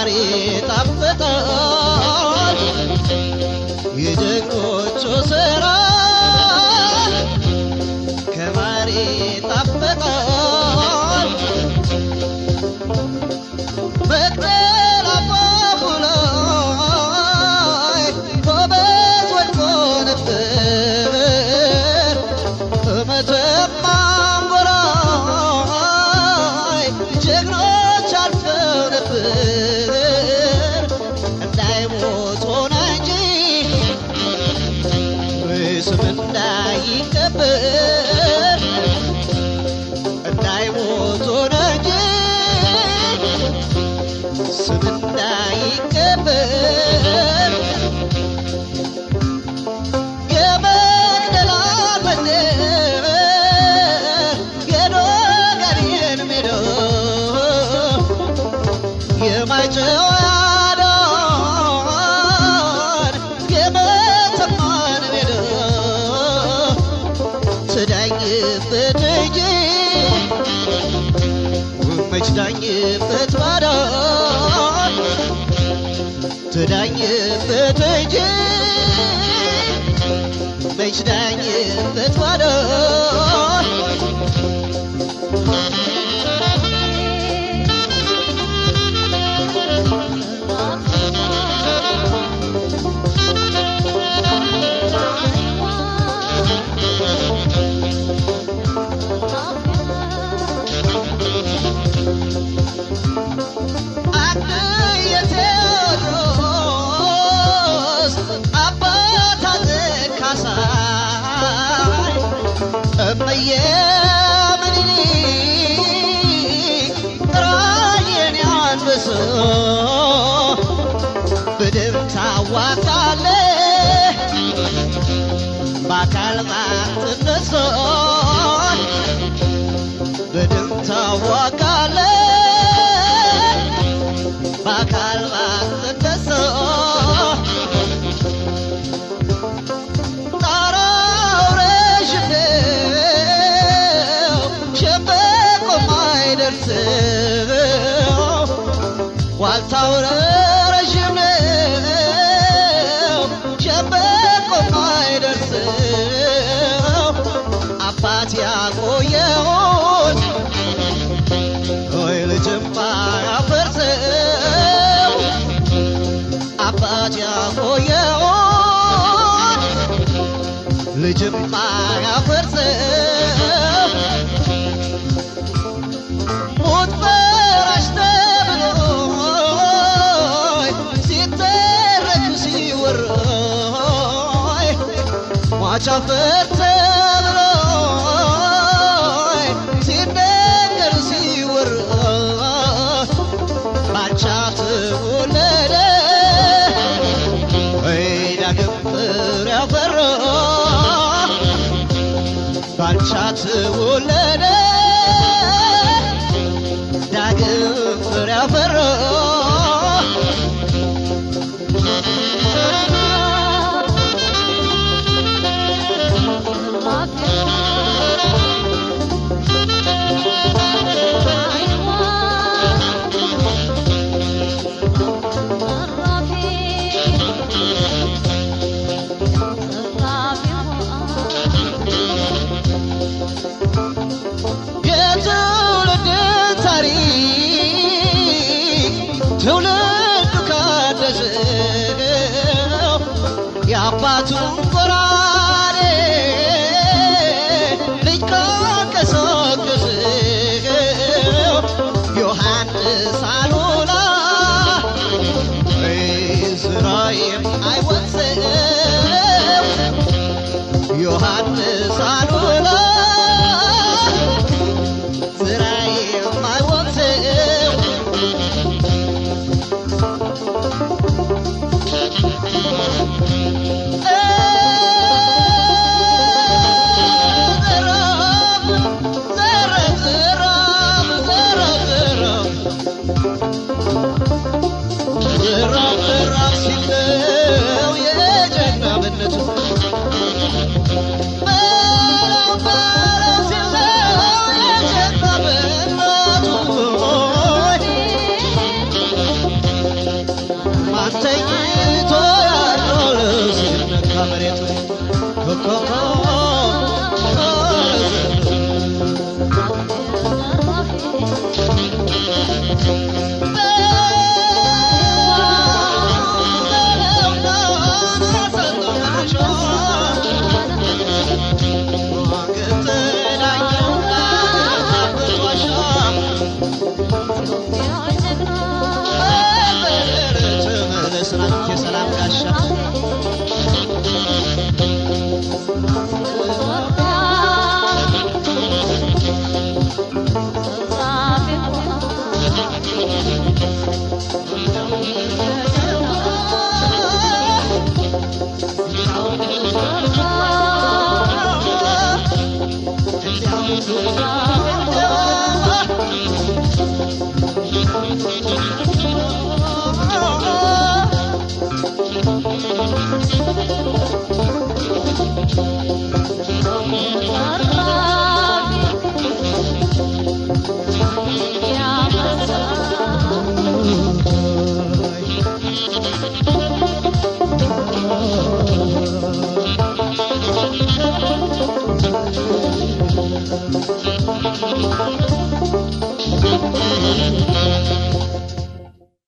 ከማር ይጣፍጣል የጀግኖቹ ስራ ከማር ይጣፍጣል መቅደላ አፋፉ ላይ ጎበዝ ወድቆ ነበር በመተማ አንጎላ ላይ ጀግኖች አልፈው ነበር እንዳይሞት ሆነ እንጂ ስም እንዳይቀበር እንዳይሞት ሆነ እንጂ ስም እንዳይቀበር የመቅደላን መንደር የዶጋዴን ሜዳ የማይጨው ያዳን የመተማን ሜዳ ትዳኝበት እንጂ መች ዳኝበት ባዳ ትዳኝበት እንጂ መች ዳኝበት ባዳ አንድ የቴዎድሮስ አባት አፄ ካሳይ እመዬ ምኒልክ ራዬን አንበሳ በደም ታዋቃለህ በአካል ማትነሳ በደም ታዋቃለህ በአካል ማትነሳ ጣራው ረዥም ነው ሸምበቆም አይደርስም ዋልታው ረዥም ነው ሸምበቆም አይደርስም አባት ያቆየውን ወይ ልጅም አያፈርሰው አባት ያቆየውን ልጅም አያፈርሰው ሞት ፈራሽ ተብሎ ሲተረክ ሲወራይ ሟች አፈር ተብሎ ሲነገር ሲወራ ባንቻ ተወለደ ወይ ዳግም ፍሬ አፈራ ባንቻ ተወለደ ዳግም ፍሬ አፈራ የትውልድ ታሪክ ትውልዱ ካደሰው የአባቱን ጎራዴ ልጅ ካቀሰቀሰው ዮሐንስ አሉላ እስራኤል አይወሰው ዮሐንስ አሉላ ስራዬም አይወቅሰው እ የሰላም ጋሻ Thank you.